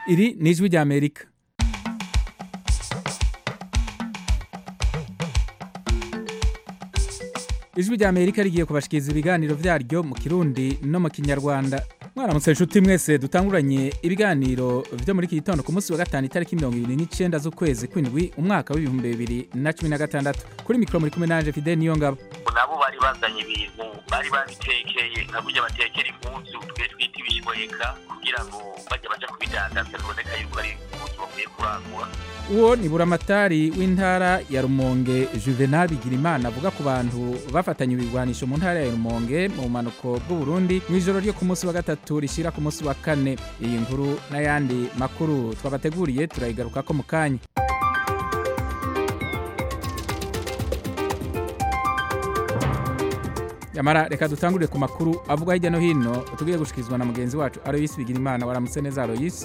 Iri ni ijwi ry'Amerika ijwi ry'Amerika rigiye kubashikiriza ibiganiro vyaryo mu kirundi no mu kinyarwanda mwaramutse inshuti mwese dutanguranye ibiganiro vyo muri iki gitondo ku munsi wa gatanu itariki mirongo ibiri n'icenda z'ukwezi kw'indwi umwaka w'ibihumbi bibiri na cumi na gatandatu kuri mikoro muri kumwe nanje fidel niyongabo nabo bari bazanye ibintu bari babitekeye nka burya batekera impuzu twe twita ibishweka kugira ngo bajya baja kubidandaza biboneka yuko ari impuzu bavuye kurangura uwo ni buramatari w'intara ya rumonge juvenal bigirimana avuga ku bantu bafatanye ibigwanisho mu ntara ya rumonge mu bumanuko bw'uburundi mu ijoro ryo ku munsi wa gatatu rishira ku munsi wa kane iyi nkuru n'ayandi makuru twabateguriye turayigarukako mu kanya yamara reka dutangurire ku makuru avuga hirya no hino tugiye gushikirizwa na mugenzi wacu aroyisi bigirimana waramutse neza aroyisi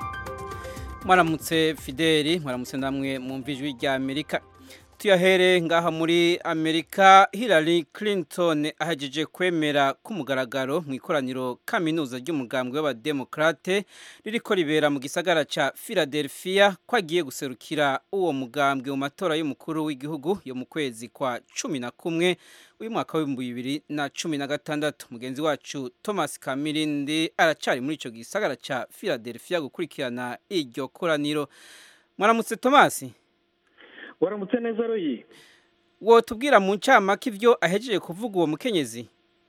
mwaramutse fideli mwaramutse namwe mwumva ijwi rya amerika tuyahere ngaha muri amerika hillary clinton ahejeje kwemera k'umugaragaro mu ikoraniro kaminuza ry'umugambwe w'abademokrate ririko ribera mu gisagara ca philadelphia ko agiye guserukira uwo mugambwe mu matora y'umukuru w'igihugu yo mu kwezi kwa cumi na kumwe uyu mwaka w'ibihumbi bibiri na cumi na gatandatu mugenzi wacu thomas kamirindi aracari muri ico gisagara ca philadelphia gukurikirana iryo koraniro mwaramutse thomas waramutse neza royi wotubwira mu ncamake ivyo ahejeje kuvuga uwo mukenyezi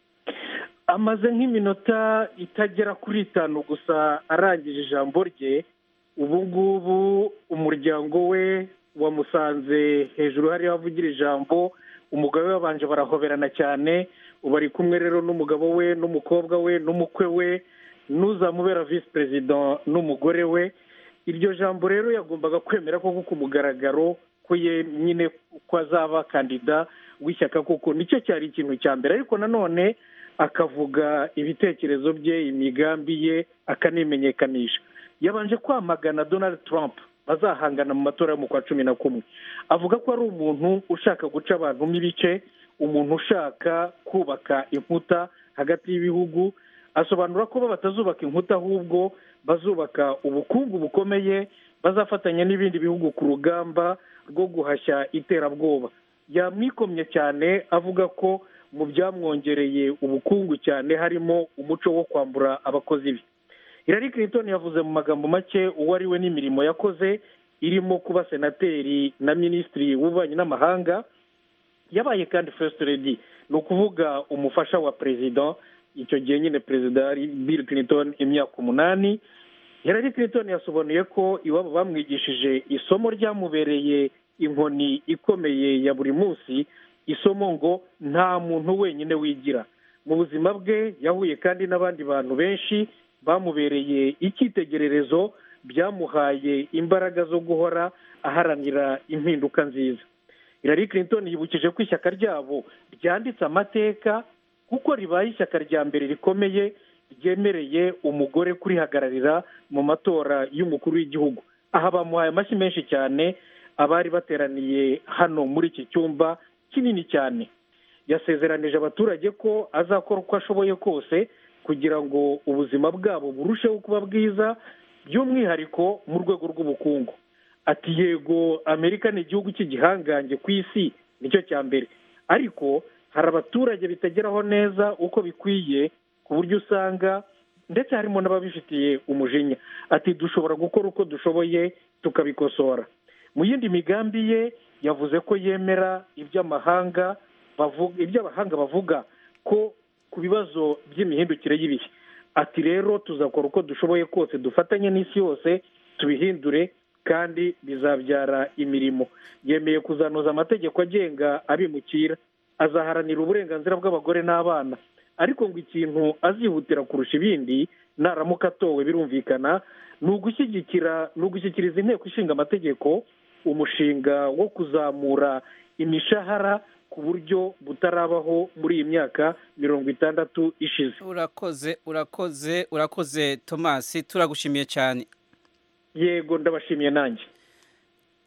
amaze nk'iminota itagera kuri itanu gusa arangije ijambo rye ubu ngubu umuryango we wamusanze hejuru hariho avugira ijambo umugabo we babanje barahoberana cyane ubu ari kumwe rero n'umugabo we n'umukobwa we n'umukwe we n'uzamubera visi perezida n'umugore we iryo jambo rero yagombaga kwemera koko ku mugaragaro ko ye nyine ko azaba kandida w'ishyaka kuko nicyo cyari ikintu cya mbere ariko nanone akavuga ibitekerezo bye imigambi ye akanimenyekanisha yabanje kwamagana donald trump bazahangana mu matora yo mu kwa cumi na kumwe avuga ko ari umuntu ushaka guca abantu ibice umuntu ushaka kubaka inkuta hagati y'ibihugu asobanura ko bo batazubaka inkuta ahubwo bazubaka ubukungu bukomeye bazafatanya n'ibindi bihugu ku rugamba rwo guhashya iterabwoba yamwikomye cyane avuga ko mu byamwongereye ubukungu cyane harimo umuco wo kwambura abakozi be Hillary Clinton yavuze mu magambo make uwo ari we n'imirimo yakoze irimo kuba senateri na minisitiri w'ububanyi n'amahanga yabaye kandi first lady ni ukuvuga umufasha wa perezida icyo gihe nyine perezida ari Bill Clinton imyaka umunani Hillary Clinton yasobanuye ko iwabo bamwigishije isomo ryamubereye inkoni ikomeye ya buri munsi isomo ngo nta muntu wenyine wigira mu buzima bwe yahuye kandi n'abandi bantu benshi bamubereye icyitegererezo byamuhaye imbaraga zo guhora aharanira impinduka nziza Hillary Clinton yibukije ko ishyaka ryabo ryanditse amateka kuko ribaye ishyaka rya mbere rikomeye ryemereye umugore kurihagararira mu matora y'umukuru w'igihugu aha bamuhaye amashyi menshi cyane abari bateraniye hano muri iki cyumba kinini cyane yasezeranije abaturage ko azakora uko ashoboye kose kugira ngo ubuzima bwabo burusheho kuba bwiza by'umwihariko mu rwego rw'ubukungu ati yego amerika ni igihugu cy'igihangange ku isi nicyo cya mbere ariko hari abaturage bitageraho neza uko bikwiye ku buryo usanga ndetse harimo n'ababifitiye umujinya ati dushobora gukora uko dushoboye tukabikosora mu yindi migambi ye yavuze ko yemera iby'amahanga iby'abahanga bavuga ko ku bibazo by'imihindukire y'ibihe ati rero tuzakora uko dushoboye kose dufatanye n'isi yose tubihindure kandi bizabyara imirimo yemeye kuzanoza amategeko agenga abimukira azaharanira uburenganzira bw'abagore n'abana ariko ngo ikintu azihutira kurusha ibindi naramuka atowe birumvikana ni ugushyigikira ni ugushyikiriza inteko ishinga amategeko umushinga wo kuzamura imishahara ku buryo butarabaho muri iyi myaka mirongo itandatu ishize urakoze urakoze urakoze thomas turagushimiye cyane yego ndabashimiye nanjye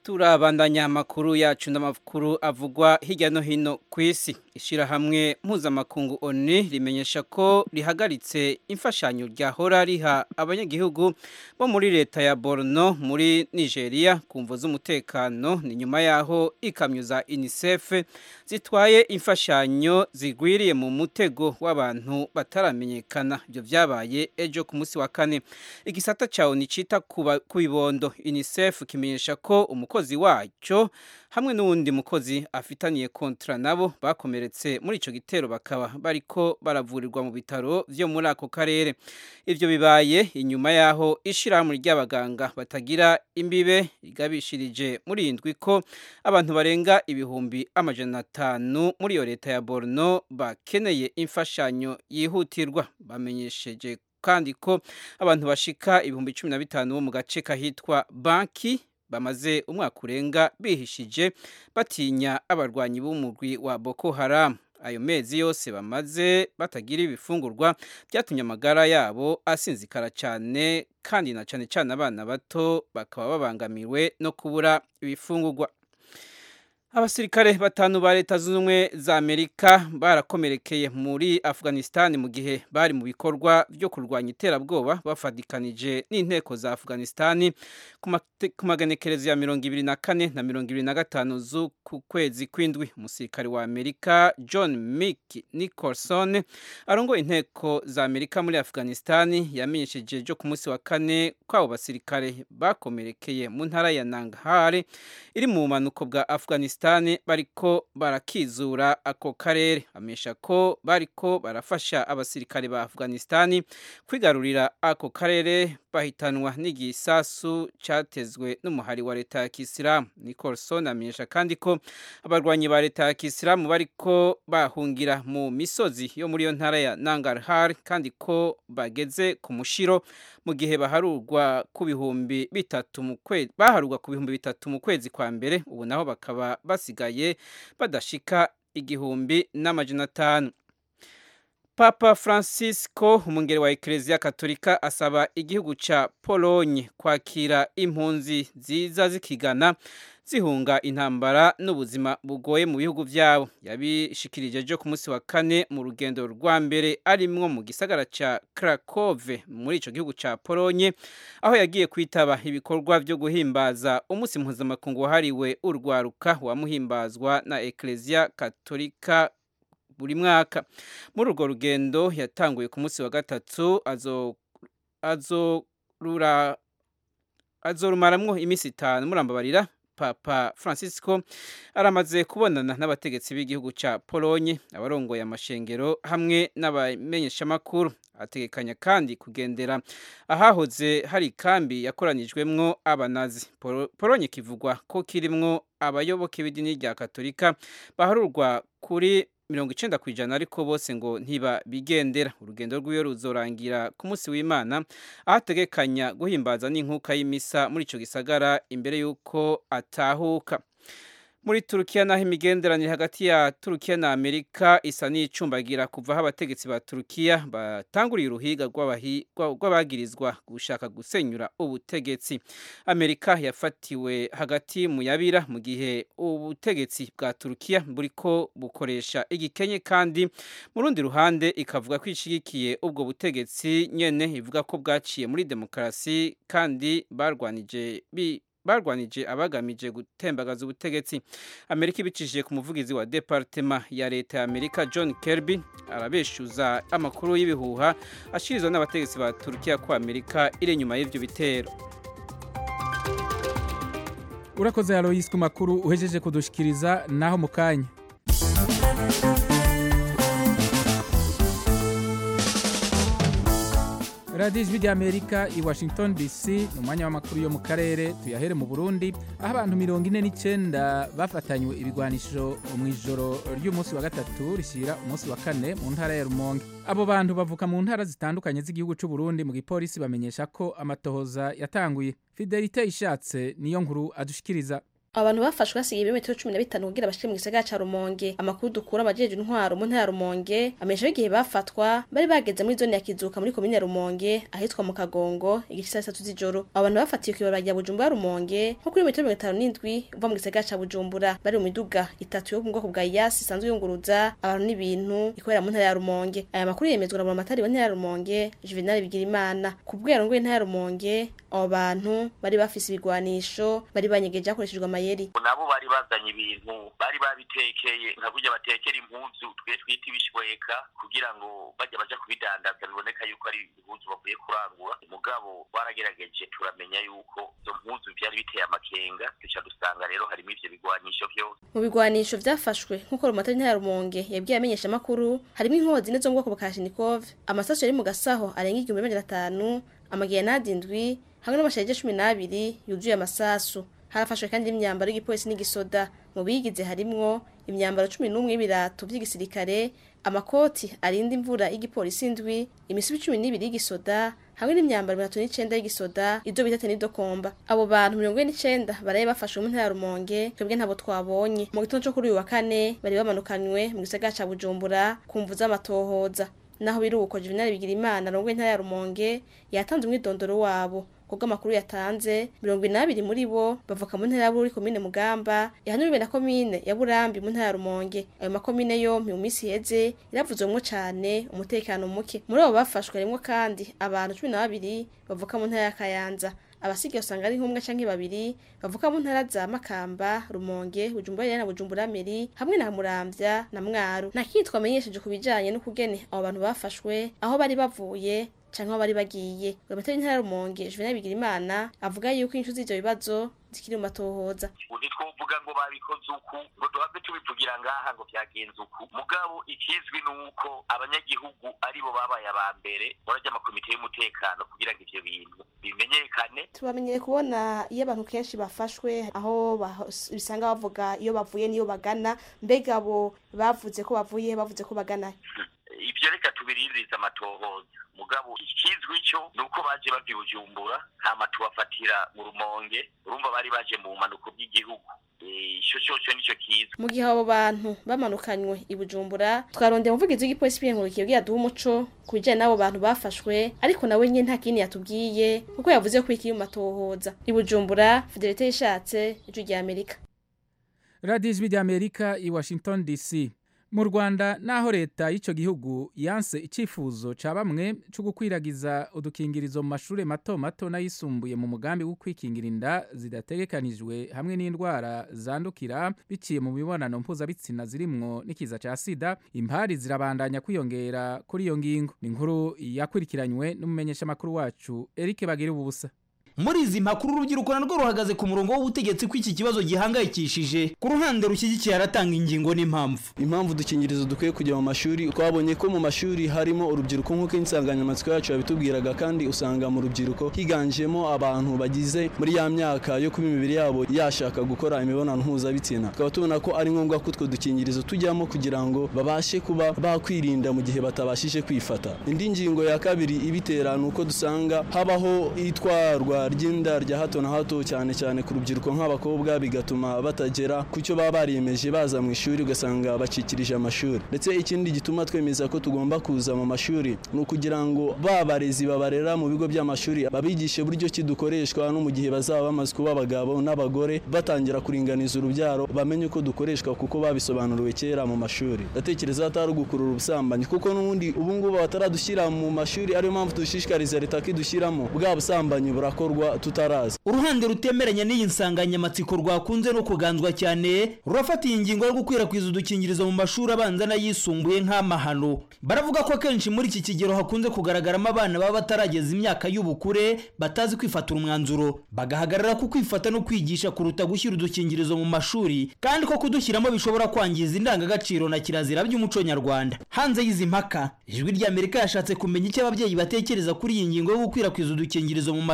turabandanya amakuru yacu n'amakuru avugwa hirya no hino ku isi ishyirahamwe mpuzamakungu oni rimenyesha ko rihagaritse imfashanyo ryahora riha abanyagihugu bo muri leta ya borno muri nigeria ku mvo z'umutekano ni nyuma y'aho ikamyo za unicef zitwaye imfashanyo zigwiriye mu mutego w'abantu bataramenyekana ibyo byabaye ejo ku munsi wa kane igisata cya oni cyita ku bibondo unicef kimenyesha ko umukozi wacyo hamwe n'uwundi mukozi afitaniye kontra nabo bakomeretse muri icyo gitero bakaba bariko baravurirwa mu bitaro byo muri ako karere ibyo bibaye inyuma y'aho ishyirahamwe ry'abaganga batagira imbibe rigabishirije muri indwi ko abantu barenga ibihumbi amajana atanu muri iyo leta ya borno bakeneye imfashanyo yihutirwa bamenyesheje kandi ko abantu bashika ibihumbi cumi na bitanu bo mu gace kahitwa banki bamaze umwaka urenga bihishije batinya abarwanyi b'umugwi wa Boko Haram ayo mezi yose bamaze batagira ibifungurwa byatumye amagara yabo asinzikara cyane kandi na cyane cyane abana bato bakaba babangamiwe no kubura ibifungurwa abasirikare batanu ba leta zunze ubumwe za amerika barakomerekeye muri afghanistan mu gihe bari mu bikorwa byo kurwanya iterabwoba bafatikanije n'inteko za afghanistan ku maganekerezo ya mirongo ibiri na kane na mirongo ibiri na gatanu z'uku kwezi kw'indwi umusirikare wa amerika john mick nicholson arongoye inteko za amerika muri afghanistan yamenyesheje ejo ku munsi wa kane ko abo basirikare bakomerekeye mu ntara ya nangarhar iri mu bumanuko bwa afghanistan bariko barakizura ako karere amesha ko bariko barafasha abasirikare ba afghanistan kwigarurira ako karere bahitanwa n'igisasu cyatezwe n'umuhari wa leta ya kisilamu nicolson amenyesha kandi ko abarwanyi ba leta ya kisilamu bariko bahungira mu misozi yo muri iyo ntara ya nangarhar kandi ko bageze ku mushiro mu gihe baharurwa ku bihumbi bitatu mu kwezi baharurwa ku bihumbi bitatu mu kwezi kwa mbere ubu naho bakaba basigaye badashika igihumbi n'amajana atanu papa francisco umungeri wa ekereziya katolika asaba igihugu cya polonye kwakira impunzi nziza zikigana zihunga intambara n'ubuzima bugoye mu bihugu byabo yabishikirije ejo ku munsi wa kane mu rugendo rwa mbere arimwo mu gisagara cya Krakove muri icyo gihugu cya polonye aho yagiye kwitaba ibikorwa byo guhimbaza umunsi mpuzamakungu wahariwe urwaruka wamuhimbazwa na ekereziya katolika buri mwaka muri urwo rugendo yatanguye ku munsi wa gatatu azorumaramwo iminsi itanu murambabarira papa francisco aramaze kubonana n'abategetsi b'igihugu cya polonye abarongoye amashengero hamwe n'abamenyeshamakuru ategekanya kandi kugendera ahahoze hari ikambi yakoranijwemwo abanazi polonye kivugwa ko kirimwo abayoboke b'idini rya katolika baharurwa kuri mirongo icenda ku ijana ariko bose ngo ntibabigendera urugendo rw'iyo ruzorangira ku munsi w'imana aho ategekanya guhimbaza n'inkuka y'imisa muri ico gisagara imbere y'uko atahuka muri turukiya naho imigenderanire hagati ya turukiya na amerika isa n'icumbagira kuva aho abategetsi ba turukiya batanguriye uruhiga rw'abagirizwa gushaka gusenyura ubutegetsi amerika yafatiwe hagati mu yabira mu gihe ubutegetsi bwa turukiya buriko bukoresha igikenye kandi mu rundi ruhande ikavuga ko ishigikiye ubwo butegetsi nyene ivuga ko bwaciye muri demokarasi kandi barwanije bi barwanije abagamije gutembagaza ubutegetsi amerika ibicishije ku muvugizi wa departema ya leta ya amerika john kirby arabeshuza amakuru y'ibihuha ashirizwa n'abategetsi ba turukiya ko amerika iri inyuma y'ivyo bitero urakoze aloyisi ku makuru uhejeje kudushikiriza naho mu kanya radiyo ijwi ry'amerika i washington dc ni umwanya w'amakuru yo mu karere tuyahere mu burundi aho abantu mirongo ine n'icyenda bafatanywe ibigwanisho mu ijoro ry'umunsi wa gatatu rishyira umunsi wa kane mu ntara ya rumonge abo bantu bavuka mu ntara zitandukanye z'igihugu cy'u Burundi mu gipolisi bamenyesha ko amatohoza yatanguye fidelite ishatse niyo nkuru adushikiriza abantu bafashwe hasigaye ibirometero cumi na bitanu kugira bashike mu gisagara ca rumonge amakuru dukura amajejwe intwaro mu ntara ya rumonge amenyesha ko igihe bafatwa bari bageze muri zone ya kizuka muri komine ya rumonge ahitwa mu kagongo igice saa sitatu z'ijoro abo bantu bafatiwe kw'ibarabara rya bujumbura rumonge nko kuri metero mirongo itanu n'indwi uva mu gisagara ca bujumbura bari mu miduga itatu yo mu bwoko bwa yasi isanzwe yunguruza abantu n'ibintu ikorera mu ntara ya rumonge aya makuru yemezwa na buramatari wa ntara ya rumonge juvenal bigirimana ku bwo yarongoye intara ya rumonge abo bantu bari bafise ibigwanisho bari banyegeje hakoreshejwe amayeri nabo bari bazanye ibintu bari babitekeye nka burya batekera impuzu twe twita ibishweka kugira ngo bajya baja kubidandaza biboneka yuko ari impuzu bavuye kurangura mugabo baragerageje turamenya yuko izo mpuzu vyari biteye amakenga duca dusanga rero harimo ivyo bigwanisho vyose mu bigwanisho vyafashwe nk'uko rumatari ntara ya rumonge yabwiye amenyesha amakuru harimo inkozi zine zo mu bwoko bwa kashinikov amasasu yari mu gasaho arenga igihumbi n'amajana atanu amagerenade indwi hamwe n'amasharije cumi n'abiri yuzuye amasasu harafashwe kandi n'imyambaro y'igipolisi n'igisoda mu bigize harimwo imyambaro cumi n'umwe y'ibirato vy'igisirikare amakoti arinda imvura y'igipolisi indwi imisubi cumi n'ibiri y'igisoda hamwe n'imyambaro mirongo itatu n'icenda y'igisoda ivyo bita tenidokomba abo bantu mirongo ine n'icenda baraye bafashwe mu ntara ya rumonge twebwe ntabo twabonye mu gitondo co kuri uyu wa kane bari bamanukanywe mu gisagara ca bujumbura ku mvu z'amatohoza naho biruko juvenal bigirimana arongoye intara ya rumonge yatanze umwidondoro wabo kubwo amakuru yatanze mirongo inabiri muri bo bavuka mu ntara ya Bururi komine Mugamba ihanuriwe na komine ya Burambi mu ntara ya Rumonge ayo makomine yompi mu minsi iheze yaravuzwemwo cane umutekano muke muri abo bafashwe harimwo kandi abantu cumi na babiri bavuka mu ntara ya Kayanza abasigaye usanga ari nk'umwe canke babiri bavuka mu ntara za Makamba Rumonge Bujumbura na Bujumbura Meri hamwe na Muramvya na Mwaro nta kindi twamenyesheje ku bijanye n'ukugene abo bantu bafashwe aho bari bavuye canke aho bari bagiye Buramatari w'intara ya Rumonge Juvenal Bigirimana avuga yuko inyishu z'ivyo bibazo zikiri mu matohoza ntitwovuga ngo babikoze uku ngo duhave tubivugira ngaha ngo byagenze uku mugabo ikizwi ni uko abanyagihugu aribo babaye aba mbere barajya amakomite y'umutekano kugira ngo ivyo bintu bimenyekane tubamenyere kubona iyo abantu kenshi bafashwe aho bisanga bavuga iyo bavuye niyo bagana mbega abo bavuze ko bavuye bavuze ko bagana ivyo reka tubiririza amatohoza mugabo ikizwi cyo nuko baje bava i bujumbura hama tubafatira mu rumonge urumva bari baje mu bumanuko bw'igihugu ico coco nico kiza mu gihe abo bantu bamanukanywe i bujumbura twarondeye umuvugizi w'igipolisi biyengurikiye bwiya duha umuco ku bijanye n'abo bantu bafashwe ariko nawe nyene nta kindi yatubwiye kuko yavuze ko ikiri mu matohoza i bujumbura fidelite yishatse ijwi rya amerika radiyo ijwi rya amerika i washington dc mu rwanda naho leta y'icyo gihugu yanse icyifuzo cya bamwe cyo gukwiragiza udukingirizo mu mashuri mato mato n'ayisumbuye mu mugambi wo kwikingira inda zidategekanijwe hamwe n'indwara zandukira biciye mu mibonano mpuzabitsina zirimwo n'ikiza cya sida impari zirabandanya kwiyongera kuri iyo ngingo ni inkuru yakurikiranywe n'umumenyeshamakuru wacu eric bagira ubusa muri izi mpakuru urubyiruko narwo ruhagaze ku murongo w'ubutegetsi ko iki kibazo gihangayikishije ku ruhande rushyigikiye aratanga ingingo n'impamvu impamvu udukingirizo dukwiye kujya mu mashuri twabonye ko mu mashuri harimo urubyiruko nk'uko insanganyamatsiko yacu yabitubwiraga kandi usanga mu rubyiruko higanjemo abantu bagize muri ya myaka yo kuba imibiri yabo yashaka gukora imibonano mpuzabitsina tukaba tubona ko ari ngombwa ko utwo dukingirizo tujyamo kugira ngo babashe kuba bakwirinda mu gihe batabashije kwifata indi ngingo ya kabiri ibitera ni uko dusanga habaho itwarwa ry'inda rya hato na hato cyane cyane ku rubyiruko nk'abakobwa bigatuma batagera ku cyo baba bariyemeje baza mu ishuri ugasanga bacikirije amashuri ndetse ikindi gituma twemeza ko tugomba kuza mu mashuri ni ukugira ngo ba barezi babarera mu bigo by'amashuri babigishe buryo ki dukoreshwa no mu gihe bazaba bamaze kuba abagabo n'abagore batangira kuringaniza urubyaro bamenye uko dukoreshwa kuko babisobanuriwe kera mu mashuri ndatekereza atari ugukurura ubusambanyi kuko n'ubundi ubu ngubu bataradushyira mu mashuri ariyo mpamvu dushishikariza leta ko idushyiramo bwa busambanyi burakorwa tutaraza uruhande rutemeranya n'iyi nsanganyamatsiko rwakunze no kuganzwa cyane rurafata iyi ngingo yo gukwirakwiza udukingirizo mu mashuri abanza n'ayisumbuye nk'amahano baravuga ko akenshi muri iki kigero hakunze kugaragaramo abana baba batarageza imyaka y'ubukure batazi kwifatira umwanzuro bagahagarara ku kwifata no kwigisha kuruta gushyira udukingirizo mu mashuri kandi ko kudushyiramo bishobora kwangiza indangagaciro na kirazira by'umuco nyarwanda hanze y'izi mpaka ijwi ry'amerika yashatse kumenya icyo ababyeyi batekereza kuri iyi ngingo yo gukwirakwiza udukingirizo mu mashuri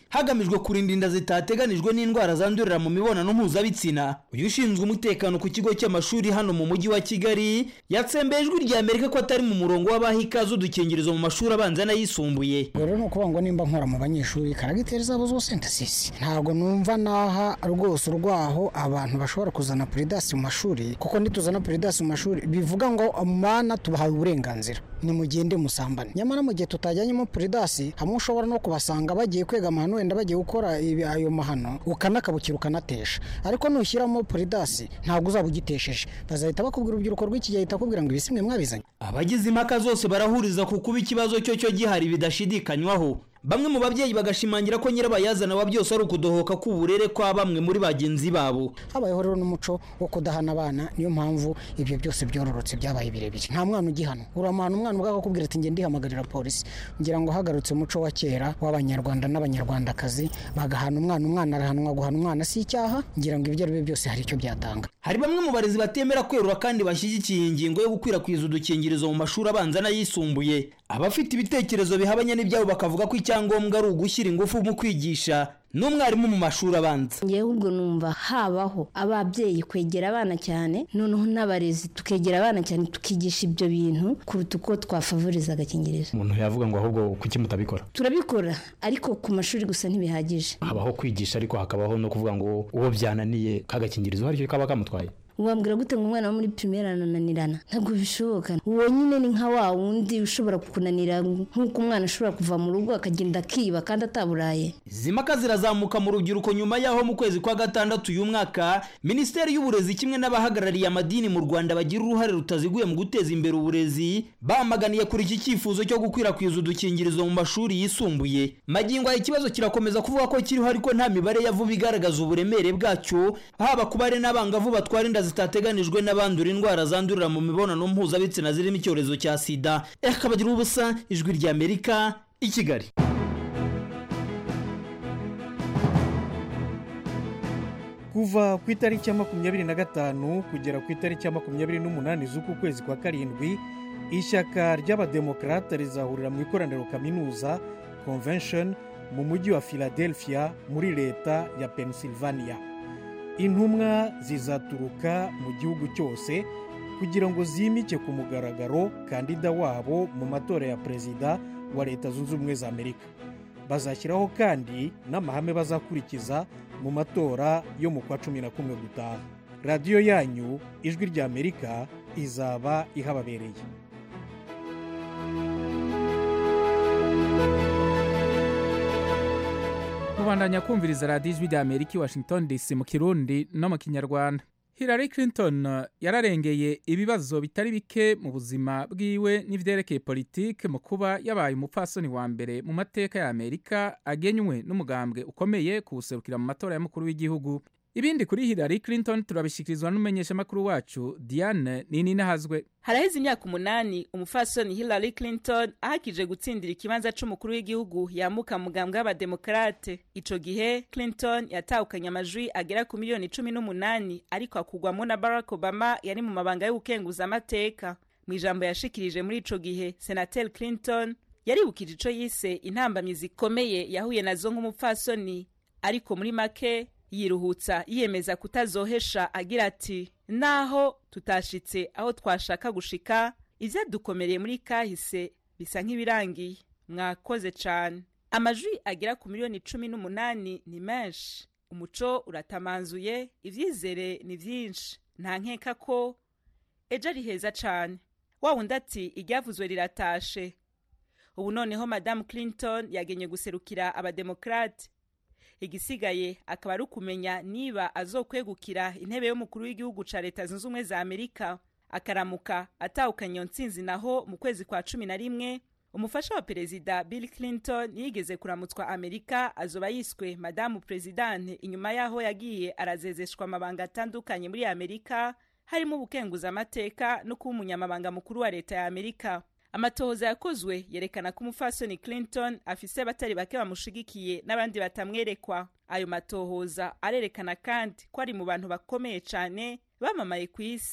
hagamijwe kurinda inda zitateganijwe n'indwara zandurira mu mibonano mpuzabitsina uyu ushinzwe umutekano ku kigo cy'amashuri hano mu mujyi wa kigali yatsembeye ijwi rya amerika ko atari mu murongo w'abaha ikaze udukingirizo mu mashuri abanza n'ayisumbuye rero ni ukuvuga ngo nimba nkora mu banyeshuri karagiteri zabo zose ndasisi ntabwo numva naha rwose urwaho abantu bashobora kuzana puridasi mu mashuri kuko nituzana puridasi mu mashuri bivuga ngo mana tubahaye uburenganzira nimugende musambane nyamara mu gihe tutajyanyemo puridasi hamwe ushobora no kubasanga bagiye kwega amahano wenda bagiye gukora ibi- ayo mahano ukanakabukira ukanatesha ariko nushyiramo puridasi ntabwo uzaba ugitesheje bazahita bakubwira urubyiruko rw'iki gihe ahita akubwira ngo ibisimwe mwabizanye abagize impaka zose barahuriza ku kuba ikibazo cyo cyo gihari bidashidikanywaho bamwe mu babyeyi bagashimangira ko nyirabayazana wa byose ari ukudohoka k'uburere kwa bamwe muri bagenzi babo habayeho rero n'umuco wo kudahana abana niyo mpamvu ibyo byose byororotse byabaye birebire nta mwana ugihana uramuhana umwana ubwo akakubwira ati ngende ndihamagarira polisi ngira ngo hagarutse umuco wa kera w'abanyarwanda n'abanyarwandakazi bagahana umwana umwana arahanwa guhana umwana si icyaha ngira ngo ibyo ari byo byose hari icyo byatanga hari bamwe mu barezi batemera kwerura kandi bashyigikiye ingingo yo gukwirakwiza udukingirizo mu mashuri abanza n'ayisumbuye abafite ibitekerezo bihabanye n'ibyabo bakavuga ko icyangombwa ari ugushyira ingufu mu kwigisha n'umwarimu mu mashuri abanza ngewe ubwo numva habaho ababyeyi kwegera abana cyane noneho n'abarezi tukegera abana cyane tukigisha ibyo bintu kuruta uko twafavoriza agakingirizo umuntu yavuga ngo ahubwo kuki mutabikora turabikora ariko ku mashuri gusa ntibihagije habaho kwigisha ariko hakabaho no kuvuga ngo uwo byananiye kagakingirizo hari icyo kaba kamutwaye wambwira gute ngo umwana wo muri pirimeri arananirana ntabwo bishoboka uwo nyine ni nka wa wundi ushobora kukunanira nk'uko umwana ashobora kuva mu rugo akagenda akiba kandi ataburaye izi mpaka zirazamuka mu rubyiruko nyuma y'aho mu kwezi kwa gatandatu uyu mwaka minisiteri y'uburezi kimwe n'abahagarariye amadini mu rwanda bagira uruhare rutaziguye mu guteza imbere uburezi bamaganiye kuri iki cyifuzo cyo gukwirakwiza udukingirizo mu mashuri yisumbuye magingo aya ikibazo kirakomeza kuvuga ko kiriho ariko nta mibare ya vuba igaragaza uburemere bwacyo haba ku bari n'abangavu batwara inda zitateganijwe n'abandura indwara zandurira mu mibonano mpuzabitsina zirimo icyorezo cya sida akabagira ubusa ijwi ry'amerika i kigali kuva ku itariki ya makumyabiri na gatanu kugera ku itariki ya makumyabiri n'umunani z'uku kwezi kwa karindwi ishyaka ry'abademokarate rizahurira mu ikoraniro kaminuza convention mu mujyi wa philadelphia muri leta ya pennsylvania intumwa zizaturuka mu gihugu cyose kugira ngo zimike ku mugaragaro kandida wabo mu matora ya perezida wa leta zunze ubumwe za amerika bazashyiraho kandi n'amahame bazakurikiza mu matora yo mu kwa cumi na kumwe gutaha radiyo yanyu ijwi rya amerika izaba ihababereye mubandanya kumviriza radiyo ijwi rya amerika i washington dc mu kirundi no mu kinyarwanda hillary clinton yararengeye ibibazo bitari bike mu buzima bwiwe n'ivyerekeye politike mu kuba yabaye umupfasoni wa mbere mu mateka ya amerika agenywe n'umugambwe ukomeye kuwuserukira mu matora y'umukuru w'igihugu ibindi kuri hillary clinton turabishyikirizwa n'umumenyeshamakuru wacu diane nini nahazwe haraheze imyaka umunani umufasoni hillary clinton ahakije gutsindira ikibanza c'umukuru w'igihugu yamuka mu mugambwe w'abademokarate ico gihe clinton yatahukanye amajwi agera ku miliyoni cumi n'umunani ariko akugwamo na barack obama yari mu mabanga yo gukenguza amateka mu ijambo yashikirije muri ico gihe senatel clinton yaribukije ico yise intambamyi zikomeye yahuye nazo nk'umupfasoni ariko muri make yiruhutsa yiyemeza kutazohesha agira ati naho tutashitse aho twashaka gushika ivyadukomereye muri kahise bisa nk'ibirangiye mwakoze cane amajwi agera ku miliyoni cumi n'umunani ni menshi umuco uratamanzuye ivyizere ni vyinshi nta nkeka ko ejo ari heza cane wa wundi ati iryavuzwe riratashe ubu noneho madamu clinton yagenye guserukira abademokrate igisigaye akaba ari ukumenya niba azokwegukira intebe y'umukuru w'igihugu ca leta zunze ubumwe za amerika akaramuka atahukanye iyo ntsinzi naho mu kwezi kwa cumi na rimwe umufasha wa perezida bill clinton yigeze kuramutswa amerika azoba yiswe madamu perezidante inyuma y'aho yagiye arazezeshwa amabanga atandukanye muri amerika harimo ubukenguza amateka no kuba umunyamabanga mukuru wa leta ya amerika amatohoza yakozwe yerekana ko umufasoni clinton afise batari bake bamushigikiye n'abandi batamwerekwa ayo matohoza arerekana kandi ko ari mu bantu bakomeye cyane bamamaye ku isi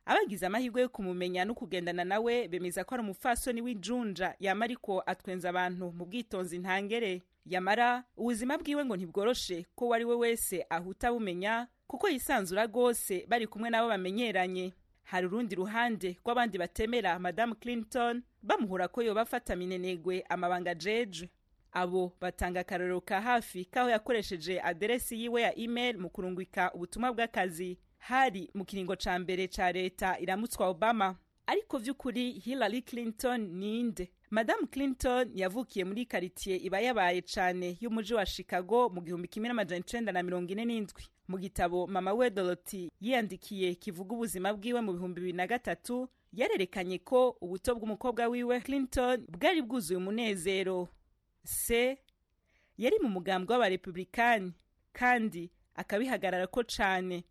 abagize amahirwe yo kumumenya no kugendana nawe bemeza ko ari umupfasoni w'injunja yama ariko atwenza abantu mu bwitonzi ntangere yamara ubuzima bwiwe ngo ntibworoshe ko uwo ari we wese ahuta bumenya kuko yisanzura rwose bari kumwe n'abo bamenyeranye hari urundi ruhande rw'abandi batemera madamu clinton bamuhura ko yoba afata minenegwe amabanga jeje abo batanga akarorero ka hafi k'aho yakoresheje aderesi yiwe ya email mu kurungika ubutumwa bw'akazi hari mu kiringo ca mbere ca leta iramutswa obama ariko vy'ukuri hillary clinton ninde madamu clinton yavukiye muri karitiye iba yabaye cane y'umuji wa chicago mu gihumbi kimwe n'amajana icenda na mirongo ine n'indwi mu gitabo mama we dorothy yiyandikiye kivuga ubuzima bwiwe mu bihumbi bibiri na gatatu yarerekanye ko ubuto bw'umukobwa wiwe clinton bwari bwuzuye umunezero se yari mu mugambwe w'abarepublikani kandi akabihagarara ko cane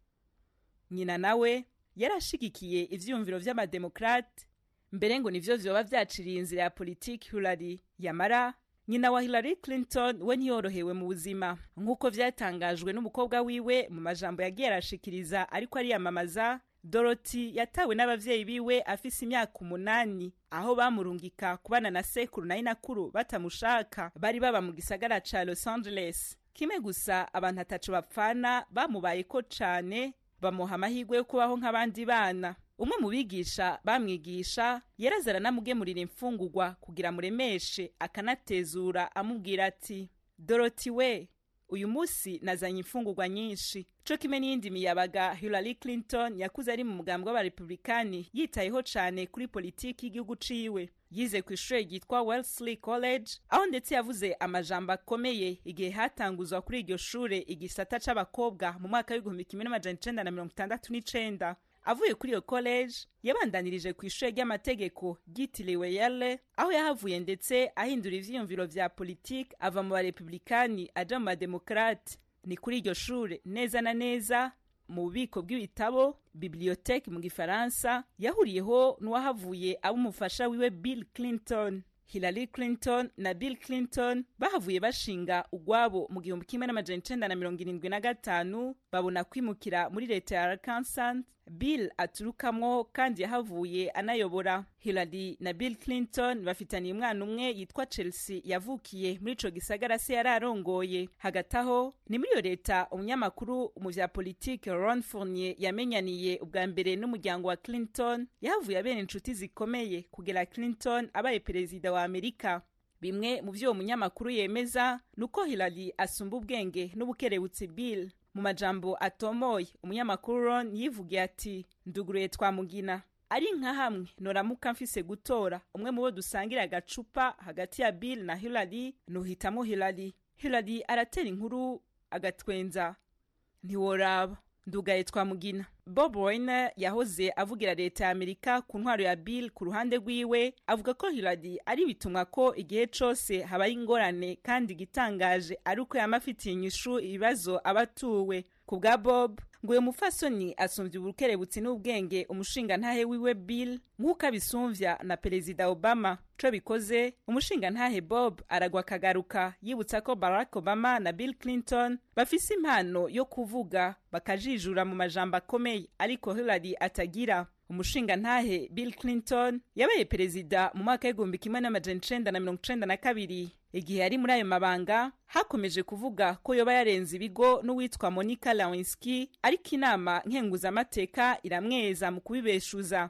nyina nawe yarashigikiye ivyiyumviro vy'amademokrate mbere ngo nivyo vyoba vyaciriye inzira ya politiki Hillary yamara nyina wa Hillary Clinton we ntiyorohewe mu buzima nk'uko vyatangajwe n'umukobwa wiwe mu majambo yagiye arashikiriza ariko ariyamamaza Dorothy yatawe n'abavyeyi biwe afise imyaka umunani aho bamurungika kubana na sekuru na inakuru batamushaka bari baba mu gisagara ca Los Angeles kimwe gusa abantu ataco bapfana bamubayeko cane bamuha amahirwe yo kubaho nk'abandi bana umwe mu bigisha bamwigisha yaraza aranamugemurira imfungurwa kugira muremeshe akanatezura amubwira ati doroti we uyu munsi nazanye imfungurwa nyinshi co kimwe n'iyindi miyabaga hillary clinton yakuze ari mu mugambwe w'abarepublikani yitayeho cane kuri politiki y'igihugu ciwe yize ku ishure ryitwa wellesley college aho ndetse yavuze amajambo akomeye igihe hatanguzwa kuri iryo shure igisata c'abakobwa mu mwaka w'igihumbi kimwe n'amajana icenda na mirongo itandatu n'icenda avuye kuri iyo college yabandanirije ku ishure ry'amategeko ryitiriwe yale aho yahavuye ndetse ahindura ivyiyumviro vya politiki ava mu barepublikani aja mu bademokrate ni kuri iryo shure neza na neza mu bubiko bw'ibitabo biblioteke mu gifaransa yahuriyeho n'uwahavuye aba umufasha wiwe bill clinton hillary clinton na bill clinton bahavuye bashinga ugwabo mu gihumbi kimwe n'amajana icenda na mirongo irindwi na gatanu babona kwimukira muri leta ya arkansas bill aturukamwo kandi yahavuye anayobora hillary na bill clinton bafitaniye umwana umwe yitwa chelsea yavukiye muri ico gisagara se yari arongoye hagati aho ni muri iyo leta umunyamakuru mu vya politike ron fournier yamenyaniye ubwa mbere n'umuryango wa clinton yahavuye abera inshuti zikomeye kugera clinton abaye perezida wa amerika bimwe mu vyo uwo munyamakuru yemeza ni uko hillary asumba ubwenge n'ubukerebutsi bill mu majambo atomoye umunyamakuru ron yivugiye ati nduguruye twamugina ari nka hamwe noramuka mfise gutora umwe mu bo dusangira agacupa hagati ya bill na hillary nuhitamo hillary hillary aratera inkuru agatwenza ntiworaba ndugaye twamugina bob Weiner yahoze avugira leta ya amerika ku ntwaro ya bill ku ruhande rwiwe avuga ko hillary ari bitumwa ko igihe cose habaye ingorane kandi igitangaje ari uko yama afitiye inyishu ibibazo abatuwe ku bwa bob ngo uyu mufasoni asumvya ubukerebutsi n'ubwenge umushingantahe wiwe bill nk'uko abisumvya na perezida obama co bikoze umushingantahe bob aragwa akagaruka yibutsa ko barack obama na bill clinton bafise impano yo kuvuga bakajijura mu majambo akomeye ariko hillary atagira umushingantahe bill clinton yabaye perezida mu mwaka w'igihumbi kimwe n'amajana icenda na mirongo icenda na kabiri igihe yari muri ayo mabanga hakomeje kuvuga ko yoba yarenze ibigo n'uwitwa monica lewinsky ariko inama nkenguzamateka iramweza mu kubibeshuza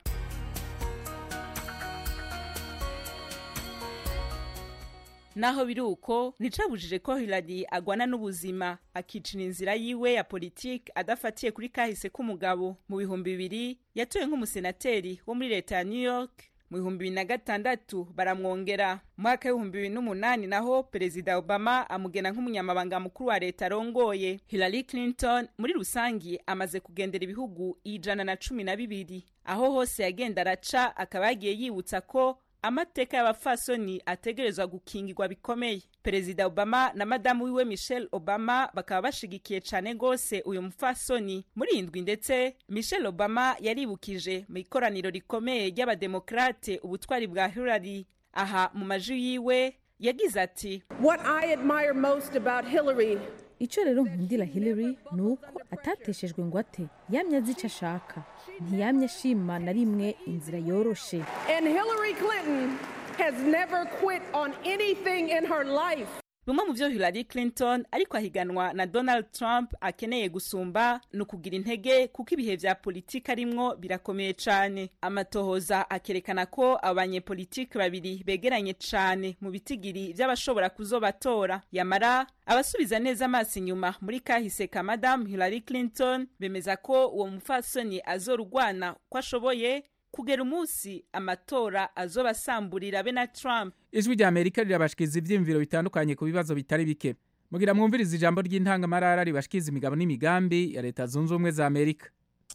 naho biri uko nticabujije ko hillary agwana n'ubuzima akicira inzira yiwe ya politiki adafatiye kuri kahise k'umugabo mu bihumbi bibiri yatowe nk'umusenateri wo muri leta ya new york mu bihumbi bibiri na gatandatu baramwongera mu mwaka w'ibihumbi bibiri n'umunani naho perezida obama amugena nk'umunyamabanga mukuru wa leta arongoye hillary clinton muri rusangi amaze kugendera ibihugu ijana na cumi na bibiri aho hose yagenda araca akaba yagiye yibutsa ko amateka y'abafasoni ategerezwa gukingirwa bikomeye perezida obama na madamu wiwe michelle obama bakaba bashigikiye cane gose uyu mufasoni muri indwi ndetse michelle obama yaribukije mu ikoraniro rikomeye ry'abademokrate ubutwari bwa hillary aha mu maji yiwe yagize ati What I admire most about Hillary icyo rero nkundira hillary ni uko atateshejwe ngo ate yamye azi icyo ashaka ntiyamye ashima na rimwe inzira yoroshe And Hillary Clinton has never quit on anything in her life. bimwe mu byo hillary clinton ariko ahiganwa na donald trump akeneye gusumba ni ukugira intege kuko ibihe vya politiki arimwo birakomeye cane amatohoza akerekana ko abanyepolitiki babiri begeranye cane mu bitigiri vy'abashobora kuzobatora yamara abasubiza neza amaso inyuma muri kahise ka madamu hillary clinton bemeza ko uwo mupfasoni azorugwana ko ashoboye kugera umunsi amatora azoba asamburira be na trump ijwi rya amerika rirabashikiza ibyiyumviro bitandukanye ku bibazo bitari bike mugira mwumviriza ijambo ry'intangamarara ribashikiza imigabo n'imigambi ya leta zunze ubumwe za amerika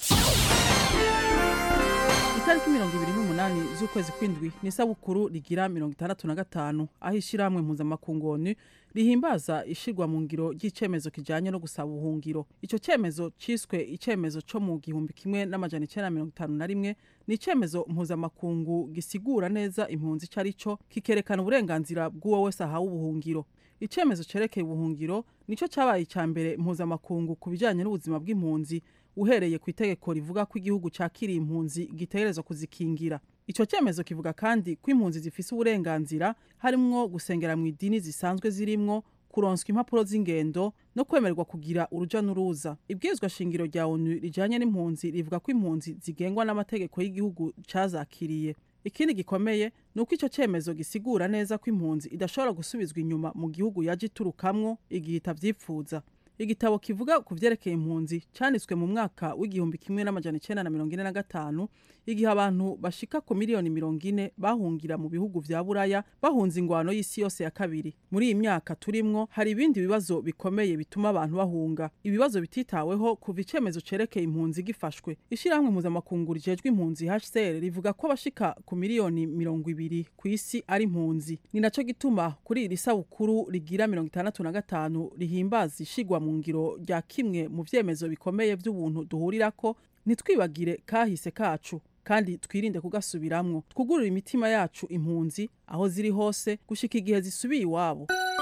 itariki mirongo ibiri n'umunani z'ukwezi kw'indwi ni isabukuru rigira mirongo itandatu na gatanu aho ishyirahamwe mpuzamakungu onu rihimbaza ishirwa mu ngiro ry'icyemezo kijyanye no gusaba ubuhungiro icyo cyemezo cyiswe icyemezo cyo mu gihumbi kimwe n'amajana icyenda mirongo itanu na rimwe ni icyemezo mpuzamakungu gisigura neza impunzi icyo ari cyo kikerekana uburenganzira bw'uwo wese ahawe ubuhungiro icyemezo cyerekeye ubuhungiro nicyo cyabaye icya mbere mpuzamakungu ku bijyanye n'ubuzima bw'impunzi uhereye ku itegeko rivuga ko igihugu cyakiriye impunzi gitegerezwa kuzikingira icyo cyemezo kivuga kandi ko impunzi zifise uburenganzira harimwo gusengera mu idini zisanzwe zirimwo kuronswa impapuro z'ingendo no kwemererwa kugira uruja n'uruza ibwirizwa shingiro rya onu rijanye n'impunzi rivuga ko impunzi zigengwa n'amategeko y'igihugu cazakiriye ikindi gikomeye ni uko icyo cyemezo gisigura neza ko impunzi idashobora gusubizwa inyuma mu gihugu yaje iturukamwo igihe itavyipfuza igitabo kivuga ku vyerekeye impunzi canditswe mu mwaka w'igihumbi kimwe n'amajana icenda na mirongo ine na gatanu igihe abantu bashika ku miliyoni mirongo ine bahungira mu bihugu vya buraya bahunze ingwano y'isi yose ya kabiri muri iyi myaka turimwo hari ibindi bibazo bikomeye bituma abantu bahunga ibibazo bititaweho kuva icemezo cerekeye impunzi gifashwe ishirahamwe mpuzamakungu rijejwe impunzi hcr rivuga ko abashika ku miliyoni mirongo ibiri ku isi ari impunzi ni naco gituma kuri iri sabukuru rigira mirongo itandatu na gatanu rihimbaza ishigwa mu ngiro rya kimwe mu vyemezo bikomeye vy'ubuntu duhurirako ntitwibagire kahise kacu kandi twirinde kugasubiramwo twugurure imitima yacu impunzi aho ziri hose gushika igihe zisubiye iwabo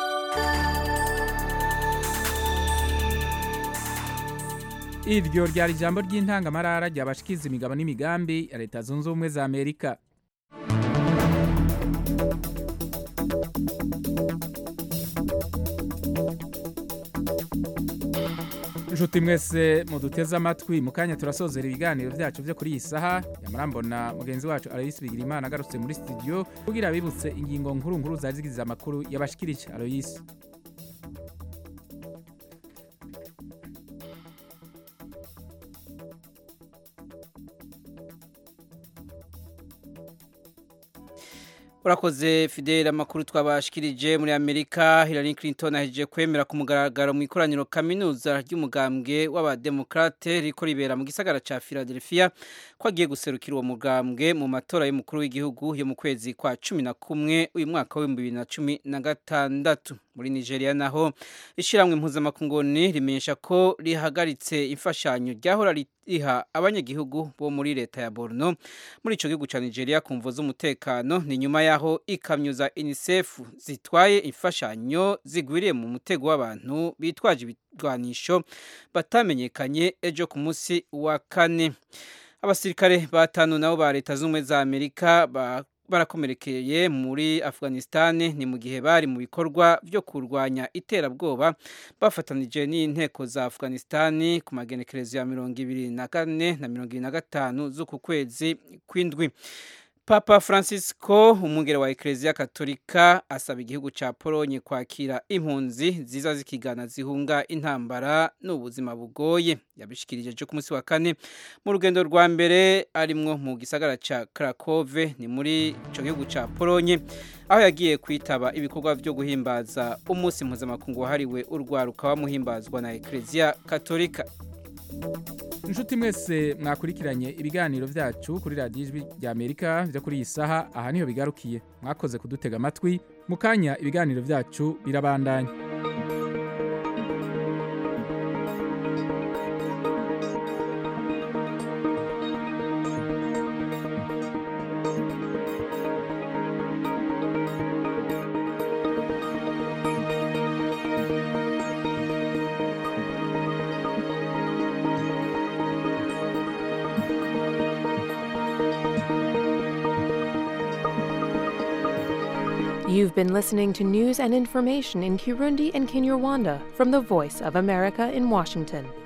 iryo ryari ijambo ry'intangamarara ryabashikiza imigabo n'imigambi ya leta zunze ubumwe za amerika inshuti mwese muduteze amatwi mu kanya turasozera ibiganiro byacu byo kuri iyi saha yamarambona mugenzi wacu aloyisi bigira imana agarutse muri studio kugira abibutse ingingo nkuru nkuru zari zigize amakuru yabashikirije aloyisi urakoze fidele amakuru twabashikirije muri amerika hillary clinton ahejeje kwemera ku mugaragaro mu ikoraniro kaminuza ry'umugambwe w'abademokrate riko ribera mu gisagara ca philadelphia ko agiye guserukira uwo mugambwe mu matora y'umukuru w'igihugu yo mu kwezi kwa cumi na kumwe uyu mwaka w'ibihumbi bibiri na cumi na gatandatu muri nigeria naho ishyirahamwe mpuzamakunguni rimenyesha ko rihagaritse imfashanyo ryahora riha abanyagihugu bo muri leta ya borno muri ico gihugu ca nigeria ku mvo z'umutekano ni nyuma yaho ikamyo za unicef zitwaye imfashanyo zigwiriye mu mutego w'abantu bitwaje ibigwanisho batamenyekanye ejo ku munsi wa kane abasirikare batanu nabo ba leta z'ubumwe za amerika ba barakomerekeye muri afghanistan ni mu gihe bari mu bikorwa byo kurwanya iterabwoba bafatanije n'inteko za afghanistan ku magenekerezo ya mirongo ibiri na kane na mirongo ibiri na gatanu z'uku kwezi kw'indwi papa francisco umwungere wa ekereziya katolika asaba igihugu cya polonye kwakira impunzi ziza zikigana zihunga intambara n'ubuzima bugoye yabishikirije cyo ku munsi wa kane mu rugendo rwa mbere arimwo mu gisagara cya krakove ni muri icyo gihugu cya polonye aho yagiye kwitaba ibikorwa byo guhimbaza umunsi mpuzamakungu wahariwe urwaruka wamuhimbazwa na ekereziya katolika inshuti mwese mwakurikiranye ibiganiro byacu kuri radiyo ijwi rya amerika byo kuri iyi saha aha niho bigarukiye mwakoze kudutega amatwi mu kanya ibiganiro byacu birabandanya You've been listening to news and information in Kirundi and Kinyarwanda from the Voice of America in Washington.